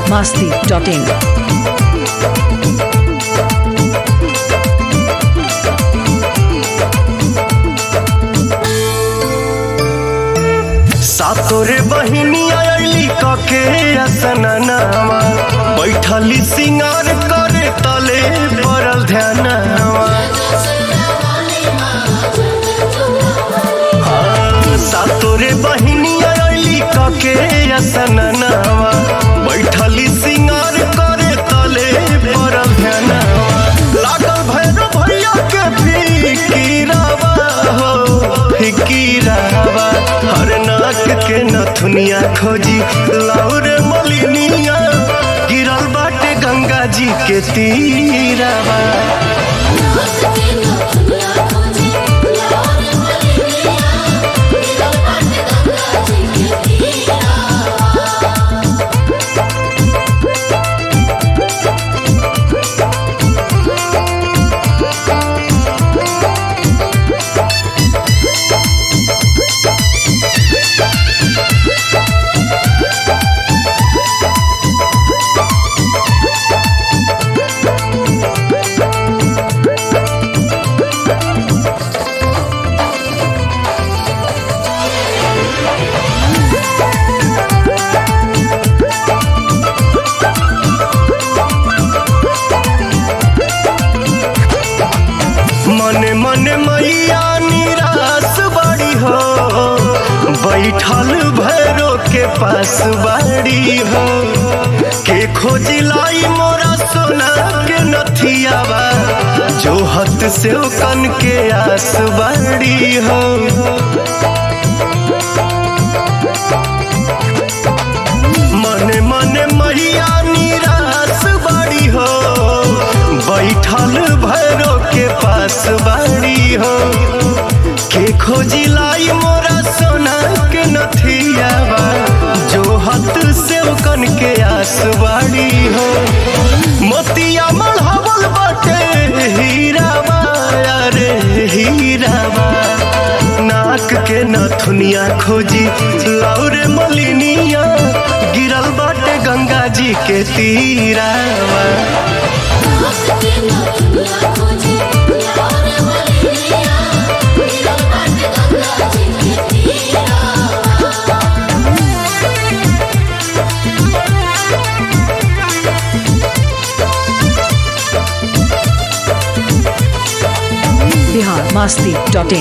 masti.in. सातोरे बहिनी oily कके असननावा बैठली सिंगार करे तले पड़ल ध्यानवा हाँ, सातोरे बहिनी आयली कके असननावा बैठली सिंगार करे तले पड़ल ध्यानवा लागल भैरव भैया के फिकीरावा हो फिकीरावा हर नाक के नथुनिया खोजी लाउरे मलिनिया गिरल बाटे गंगा जी के तीरावा मने मने मैया निराश बड़ी हो बैठल भैरो के पास बाड़ी हो के खोजिलाई मोरा सोना के नथियावा जो हत से कन के आस बाड़ी हो मने मने मैया निराश बड़ी हो बैठल भैरो के पास बाड़ी हो के खोजी लाई मोरा सोना के नथियावा जो हत से कन के आस बाड़ी हो मोतिया मढ़ावल बाटे हीरावा अरे हीरावा नाक के नथुनिया खोजी लाउरे मलिनिया गिरल बाटे गंगा जी के तीरावा Bihar masti.in.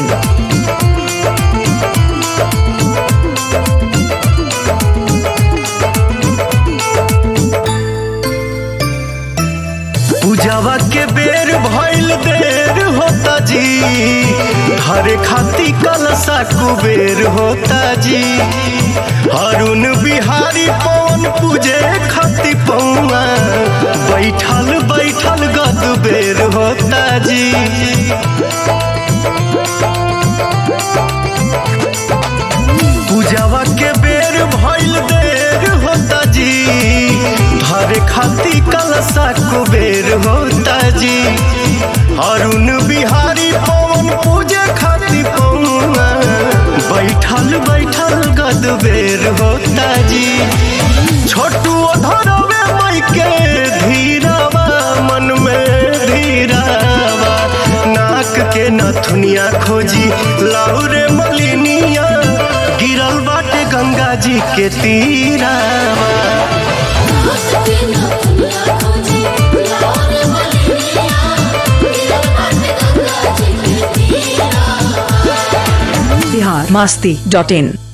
पूजावा के बेर भइल देर होता जी हरे खाती कलसा कुबेर होता जी अरुण बिहारी पवन पूजे खाती पौआ बैठल बैठल गद बेर होता जी पूजावा के बेर भइल देर होता जी धरे खाती कलसा कुबेर होता जी अरुण बिहारी पवन पूजे खाती पौआ बैठल बैठल गद बेर होता जी छोटू धरवे मई के धीरावा मन में धीरावा नाक के नथुनिया खोजी लाउरे मलिनिया गिरल बाटे गंगा जी के तीरावा Bihar masti.in.